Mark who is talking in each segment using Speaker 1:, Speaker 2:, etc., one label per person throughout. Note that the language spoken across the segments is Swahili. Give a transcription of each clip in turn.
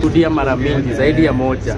Speaker 1: Rudia mara mingi zaidi ya moja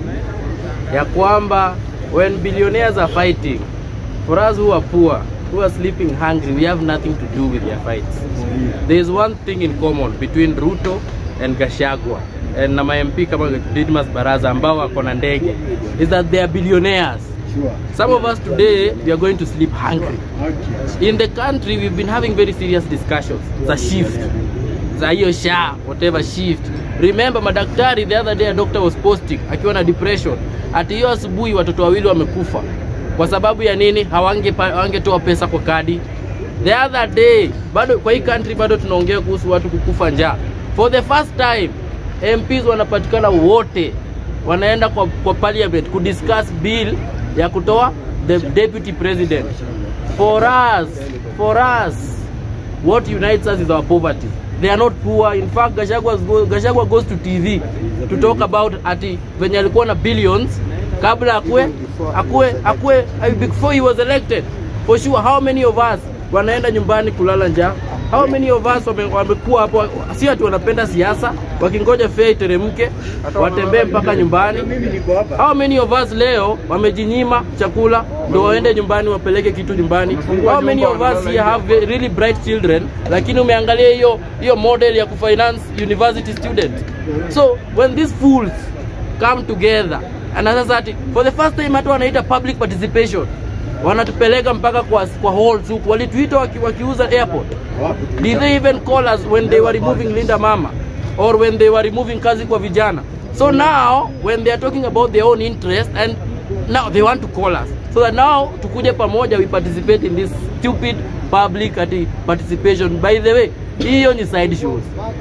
Speaker 1: ya kwamba when billionaires are fighting for us who are poor who are sleeping hungry we have nothing to do with their fights there is one thing in common between Ruto and Gashagwa and na MP kama Didmas Baraza ambao wako na ndege is that they are billionaires
Speaker 2: Sure.
Speaker 1: some of us today we are going to sleep hungry
Speaker 2: Okay.
Speaker 1: in the country we've been having very serious discussions za shift za hiyo sha whatever shift remember madaktari the other day a doctor was posting akiwa na depression ati hiyo asubuhi watoto wawili wamekufa kwa sababu ya nini hawange hawangetoa pesa kwa kadi the other day bado kwa hii country bado tunaongea kuhusu watu kukufa njaa for the first time MPs wanapatikana wote wanaenda kwa, kwa parliament kudiscuss bill ya kutoa the deputy president for us for us what unites us is our poverty they are not poor in fact gashagwa, go, gashagwa goes to tv to talk about ati venye alikuwa na billions kabla akue akue akue before he was elected for sure how many of us wanaenda nyumbani kulala njaa how many of us wame- wamekuwa hapo si ati wanapenda siasa wakingoja fea iteremke watembee mpaka nyumbani
Speaker 2: Mimi niko hapa.
Speaker 1: How many of us leo wamejinyima chakula ndo waende nyumbani wapeleke kitu nyumbani? How many of us here have ve- really bright children, lakini umeangalia hiyo hiyo model ya kufinance university student. So when these fools come together and sasa ati for the first time hata wanaita public participation wanatupeleka mpaka kwa, kwa halls huku walituita waki, wakiuza airport
Speaker 2: Wapi?
Speaker 1: Did they even call us when they were removing Linda Mama or when they were removing kazi kwa vijana? So now when they are talking about their own interest and now they want to call us so that now tukuje pamoja we participate in this stupid public ati participation. By the way, hiyo ni side shows.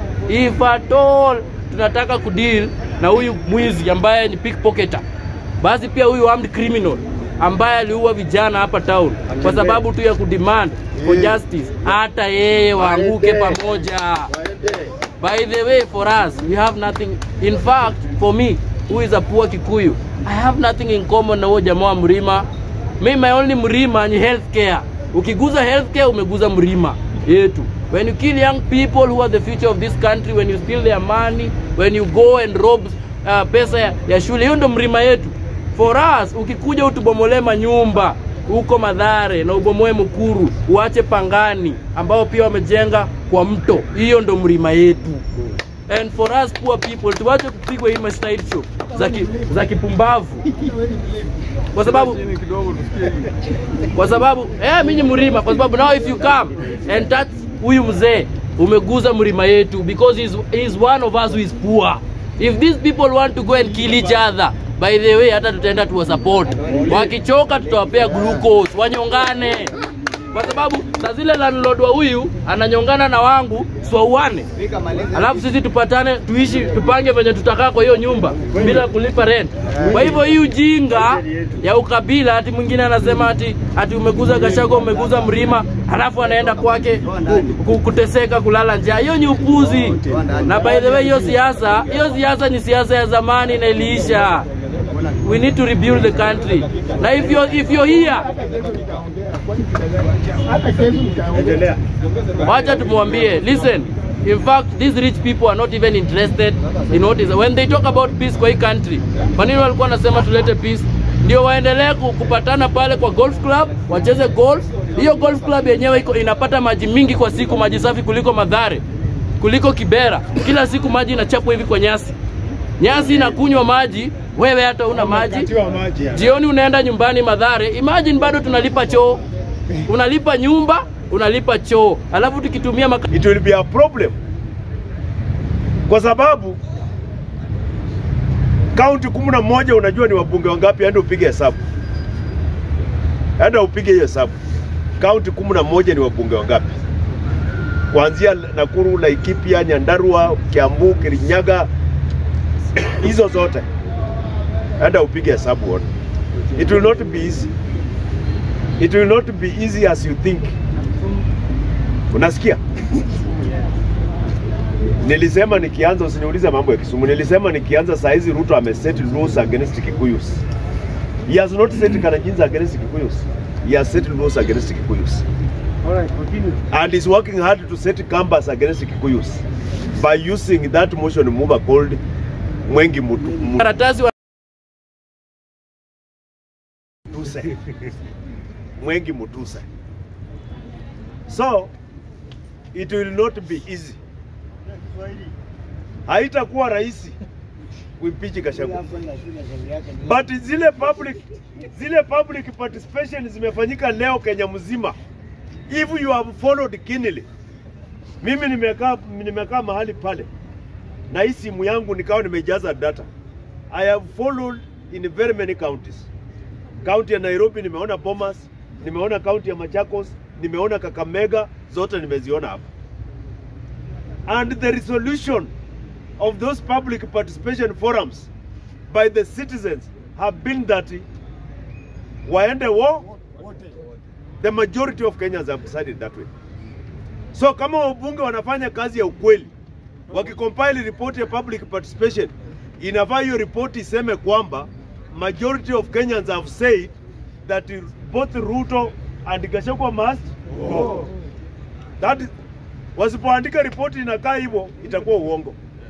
Speaker 1: If at all tunataka kudeal na huyu mwizi ambaye ni pickpocketer, basi pia huyu armed criminal ambaye aliua vijana hapa town kwa sababu tu ya kudemand for justice, hata yeye waanguke pamoja. By the way, for us, we have nothing. In fact, for me, who is a poor Kikuyu, I have nothing in common na huyo jamaa wa Mrima. Me, my only Mrima ni healthcare. Ukiguza healthcare, umeguza Mrima yetu. When you kill young people who are the future of this country, when you steal their money, when you go and rob uh, pesa ya, ya shule, hiyo ndo Mrima yetu. For us, ukikuja utubomolee manyumba huko Madhare na ubomoe Mukuru, uache Pangani ambao pia wamejenga kwa mto, hiyo ndo mlima yetu. And for us poor people, tuache kupigwa hii side show za, ki, za kipumbavu kwa sababu kwa sababu eh, mimi ni mlima, kwa sababu now if you come and touch huyu mzee umeguza mlima yetu because he's, he's one of us who is poor. If these people want to go and kill each other by the way, hata tutaenda tuwa support. Wakichoka tutawapea glucose wanyongane, kwa sababu saa zile landlord wa huyu ananyongana na wangu swauane, alafu sisi tupatane tuishi tupange venye tutakaa kwa hiyo nyumba bila kulipa rent. Kwa hivyo hii ujinga ya ukabila, ati mwingine anasema ati ati umeguza Gachagua, umeguza Mrima, alafu anaenda kwake ku- ku- kuteseka, kulala njaa, hiyo ni upuzi. Na by the way, hiyo siasa hiyo siasa ni siasa ya zamani na iliisha. We need to rebuild the country. Na if you're, if you're here
Speaker 2: Endelea.
Speaker 1: wacha tumwambie listen in fact these rich people are not even interested in what is when they talk about peace kwa hii country kwa nini walikuwa wanasema tulete peace ndio waendelee ku- kupatana pale kwa golf club wacheze golf hiyo golf club yenyewe iko inapata maji mingi kwa siku maji safi kuliko madhare kuliko kibera kila siku maji inachapwa hivi kwa nyasi nyasi inakunywa maji wewe hata una maji
Speaker 2: Katiwa maji.
Speaker 1: jioni unaenda nyumbani Madhare, imagine bado tunalipa choo, unalipa nyumba, unalipa choo, alafu tukitumia maka...
Speaker 2: It will be a problem. Kwa sababu kaunti kumi na moja unajua ni wabunge wangapi? Enda upige hesabu, enda upige hiyo hesabu. Kaunti kumi na moja ni wabunge wangapi? Kuanzia Nakuru, Laikipia, Nyandarua, Kiambu, Kirinyaga, hizo zote, enda upige hesabu uone. It will not be easy. It will not be easy as you think. Unasikia? Nilisema nikianza, usiniulize mambo ya Kisumu. Nilisema nikianza saa hizi Ruto ameset rules against Kikuyus. He has not set Kalenjins against Kikuyus. He has set rules against Kikuyus. And is working hard to set Kambas against Kikuyus by using that motion mover called Mwengi Mutu, Mu-
Speaker 1: karatasi wa
Speaker 2: Mutuse. Mwengi Mutuse. So it will not be easy. Haitakuwa rahisi kuimpeach Gachagua. But zile public zile public participation zimefanyika leo Kenya mzima. If you have followed keenly. Mimi nimekaa nimekaa mahali pale na hii simu yangu nikawa nimejaza data. I have followed in very many counties. Kaunti ya Nairobi nimeona Bomas, nimeona kaunti ya Machakos, nimeona Kakamega, zote nimeziona hapa. And the resolution of those public participation forums by the citizens have been that waende wo the majority of Kenyans have decided that way. So kama wabunge wanafanya kazi ya ukweli, wakicompile report ya public participation, inafaa hiyo report iseme kwamba majority of Kenyans have said that both Ruto and Gachagua must go. That is, wasipoandika ripoti inakaa hivyo itakuwa uongo.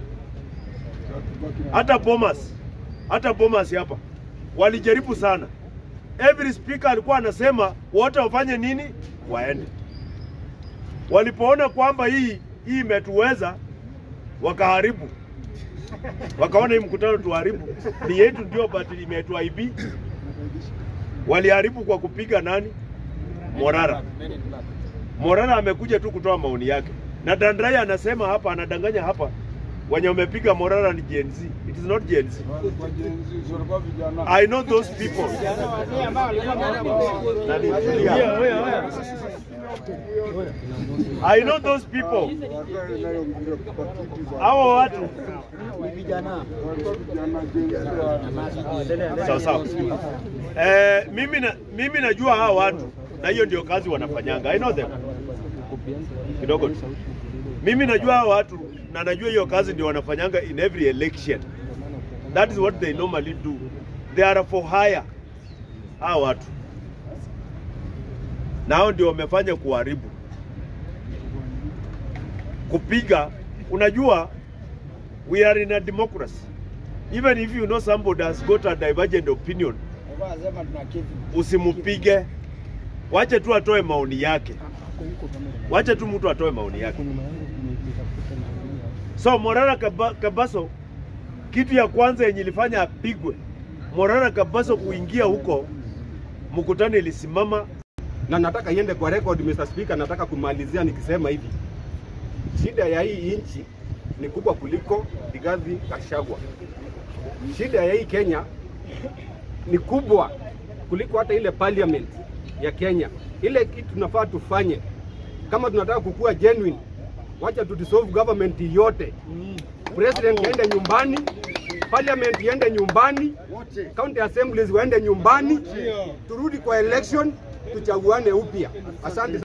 Speaker 2: Hata Bomas, hata Bomas hapa walijaribu sana. Every speaker alikuwa anasema wote wafanye nini, waende. Walipoona kwamba hii hii imetuweza, wakaharibu, wakaona hii mkutano tuharibu, ni yetu ndio, but imetuaibi. Waliharibu kwa kupiga nani? Morara. Morara amekuja tu kutoa maoni yake, na Dandrai anasema hapa, anadanganya hapa, wenye wamepiga Morara ni Gen Z. It is not Gen Z. I know those people. I know those people. Hawa watu sawa sawa. Eh, mimi na, mimi najua hawa watu na hiyo ndio kazi wanafanyanga. I know them. Kidogo tu. Mimi najua hawa watu na najua hiyo kazi ndio wanafanyanga in every election. That is what they normally do. They are for hire. Hawa watu na hao ndio wamefanya kuharibu, kupiga. Unajua, we are in a democracy. Even if you know somebody has got a divergent opinion, usimupige, wache tu atoe maoni yake, wache tu mtu atoe maoni yake. So Morara Kaba, Kabaso, kitu ya kwanza yenye ilifanya apigwe Morara Kabaso kuingia huko, mkutano ilisimama
Speaker 3: na nataka iende kwa record Mr. Speaker, nataka kumalizia nikisema hivi, shida ya hii nchi ni kubwa kuliko Rigathi Gachagua. Shida ya hii Kenya ni kubwa kuliko hata ile parliament ya Kenya. Ile kitu tunafaa tufanye kama tunataka kukua genuine, wacha tu dissolve government yote, president iende nyumbani, parliament iende nyumbani, county assemblies waende nyumbani, turudi kwa election tuchaguane upya. Asante.